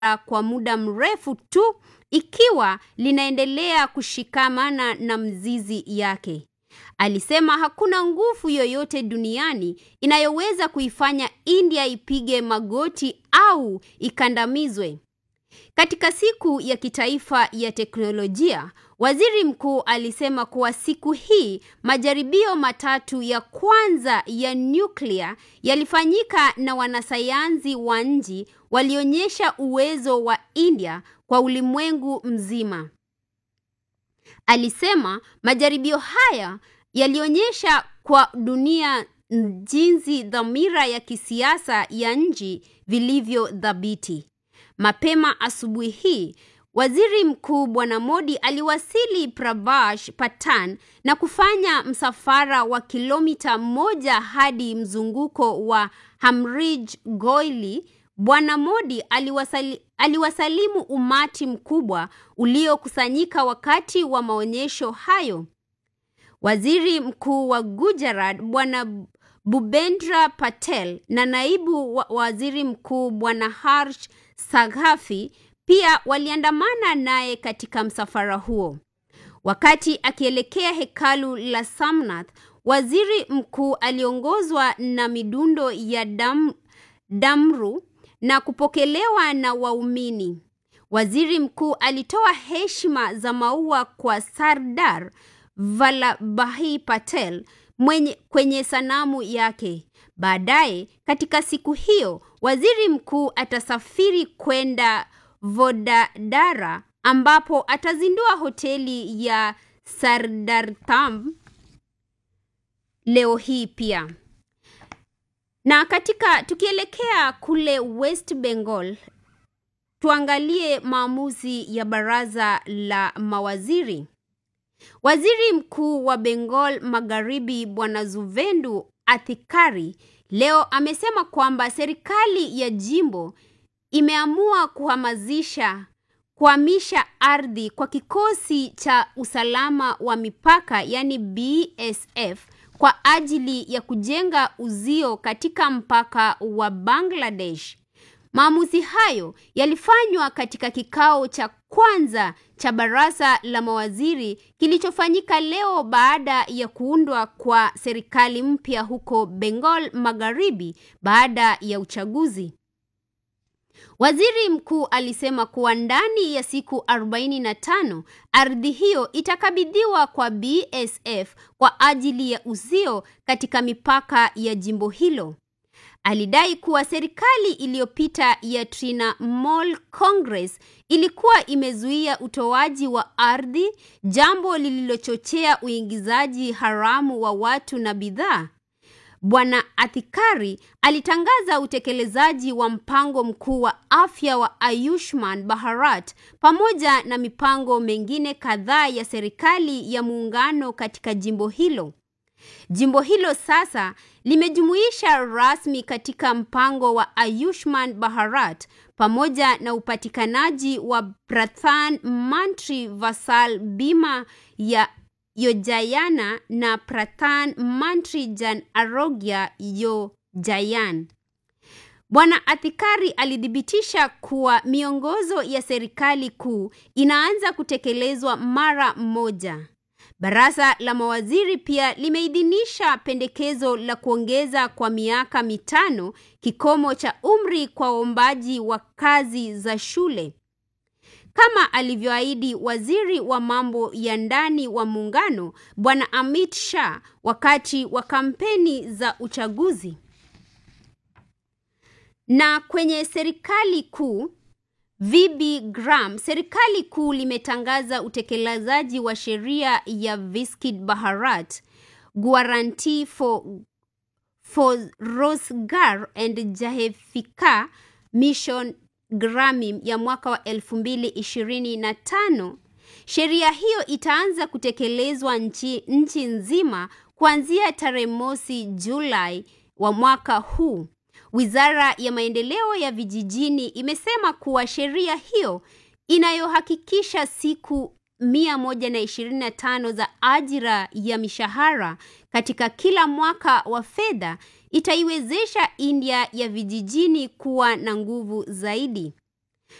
kwa muda mrefu tu ikiwa linaendelea kushikamana na mzizi yake. Alisema hakuna nguvu yoyote duniani inayoweza kuifanya India ipige magoti au ikandamizwe. Katika siku ya kitaifa ya teknolojia, waziri mkuu alisema kuwa siku hii majaribio matatu ya kwanza ya nyuklia yalifanyika na wanasayansi wa nchi walionyesha uwezo wa India kwa ulimwengu mzima. Alisema majaribio haya yalionyesha kwa dunia jinsi dhamira ya kisiasa ya nchi vilivyo thabiti. Mapema asubuhi hii, Waziri Mkuu Bwana Modi aliwasili Pravash Patan na kufanya msafara wa kilomita moja hadi mzunguko wa Hamrij Goili. Bwana Modi aliwasali, aliwasalimu umati mkubwa uliokusanyika wakati wa maonyesho hayo. Waziri Mkuu wa Gujarat Bwana Bhupendra Patel na naibu wa waziri mkuu Bwana Harsh Saghafi pia waliandamana naye katika msafara huo. Wakati akielekea hekalu la Samnath, waziri mkuu aliongozwa na midundo ya dam, damru na kupokelewa na waumini. Waziri mkuu alitoa heshima za maua kwa Sardar Vallabhai Patel mwenye kwenye sanamu yake. Baadaye katika siku hiyo, waziri mkuu atasafiri kwenda Vodadara ambapo atazindua hoteli ya Sardartam leo hii pia. Na katika tukielekea kule West Bengal, tuangalie maamuzi ya baraza la mawaziri. Waziri Mkuu wa Bengal Magharibi Bwana Zuvendu Athikari leo amesema kwamba serikali ya jimbo imeamua kuhamasisha kuhamisha ardhi kwa kikosi cha usalama wa mipaka yani BSF kwa ajili ya kujenga uzio katika mpaka wa Bangladesh. Maamuzi hayo yalifanywa katika kikao cha kwanza cha baraza la mawaziri kilichofanyika leo baada ya kuundwa kwa serikali mpya huko Bengal Magharibi baada ya uchaguzi. Waziri mkuu alisema kuwa ndani ya siku 45 ardhi hiyo itakabidhiwa kwa BSF kwa ajili ya uzio katika mipaka ya jimbo hilo. Alidai kuwa serikali iliyopita ya Trinamool Congress ilikuwa imezuia utoaji wa ardhi, jambo lililochochea uingizaji haramu wa watu na bidhaa. Bwana Athikari alitangaza utekelezaji wa mpango mkuu wa afya wa Ayushman Bharat pamoja na mipango mengine kadhaa ya serikali ya muungano katika jimbo hilo. Jimbo hilo sasa limejumuisha rasmi katika mpango wa Ayushman Bharat pamoja na upatikanaji wa Pradhan Mantri Vasal Bima ya Yojayana na Pradhan Mantri Jan Arogya Yojayan. Bwana Athikari alithibitisha kuwa miongozo ya serikali kuu inaanza kutekelezwa mara moja. Baraza la mawaziri pia limeidhinisha pendekezo la kuongeza kwa miaka mitano kikomo cha umri kwa waombaji wa kazi za shule. Kama alivyoahidi waziri wa mambo ya ndani wa muungano Bwana Amit Shah wakati wa kampeni za uchaguzi. Na kwenye serikali kuu VB Gram, serikali kuu limetangaza utekelezaji wa sheria ya Viskit Bharat Guarantee for, for Rozgar and Jahefika Mission Grameen ya mwaka wa 2025. Sheria hiyo itaanza kutekelezwa nchi, nchi nzima kuanzia tarehe mosi Julai wa mwaka huu. Wizara ya maendeleo ya vijijini imesema kuwa sheria hiyo inayohakikisha siku 125 za ajira ya mishahara katika kila mwaka wa fedha itaiwezesha India ya vijijini kuwa na nguvu zaidi.